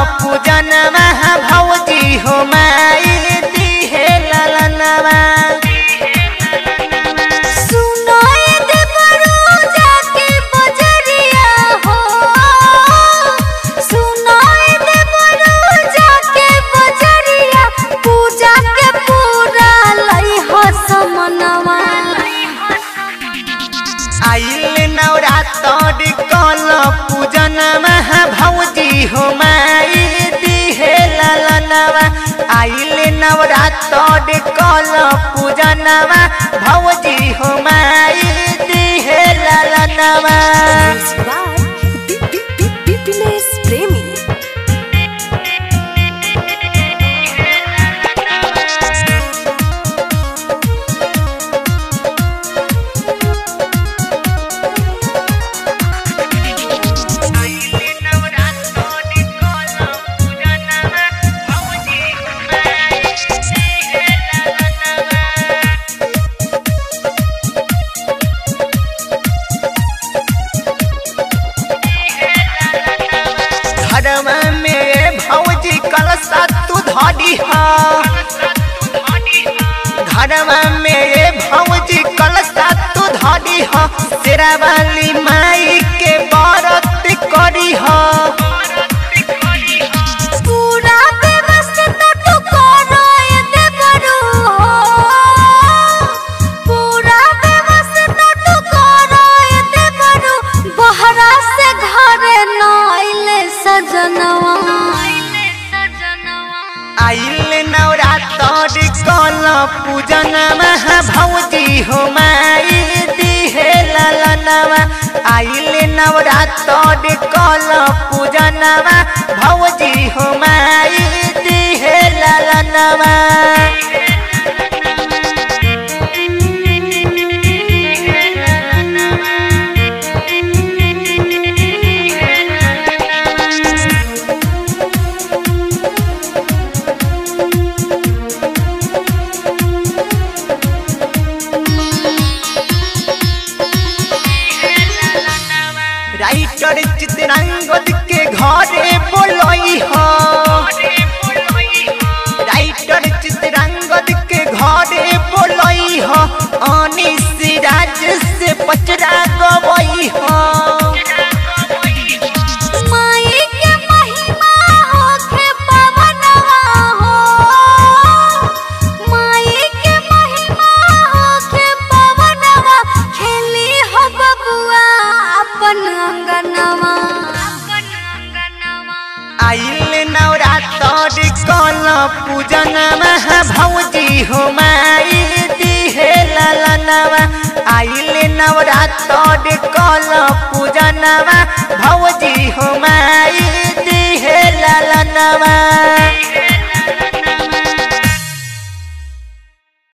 पूजनमा भौजी हो माई दिहे ललनवा सुनाए दे बरू जाके बजरिया हो सुनाए दे बरू जाके बजरिया पूजा के पूरा लई हो समनवा आइल नवरात्र कल पूजनमा भौजी हो माई दिहे ललनवा आइल नवरात्र कल पूजनमा भौजी हो माई दिहे ललनवा बिपिनेश प्रेमी घरमा में भौजी कलसा तू धरी घरमा में भौजी कलसा तू धरी तेरा वाली माई के व्रत करी पूरा व्यवस्था तू करो दे बरू पूरा व्यवस्था तू करो दे बरू बहरा से घरे न आइले सजनवा आइल नवरात्र कल पूजन भौजी हो माई दिहे ललनवा आइल नवरात्र कल पूजन भौजी हो माई दिहे ललनवा राइटर चित्रांगद के घरे बोलई हो राइटर चित्रांगद के घरे बोलई हो अनिस राज से पचरा गवई हो माई के महिमा होखे पवनवा हो माई के महिमा होखे पवनवा खेली हो बबुआ अपन अंगनवा आइल नवरात्र कल पूजन भौजी हो माई दिहे ललनवा आइल नवरात्र कल पूजन भौजी हो माई दिहे ललनवा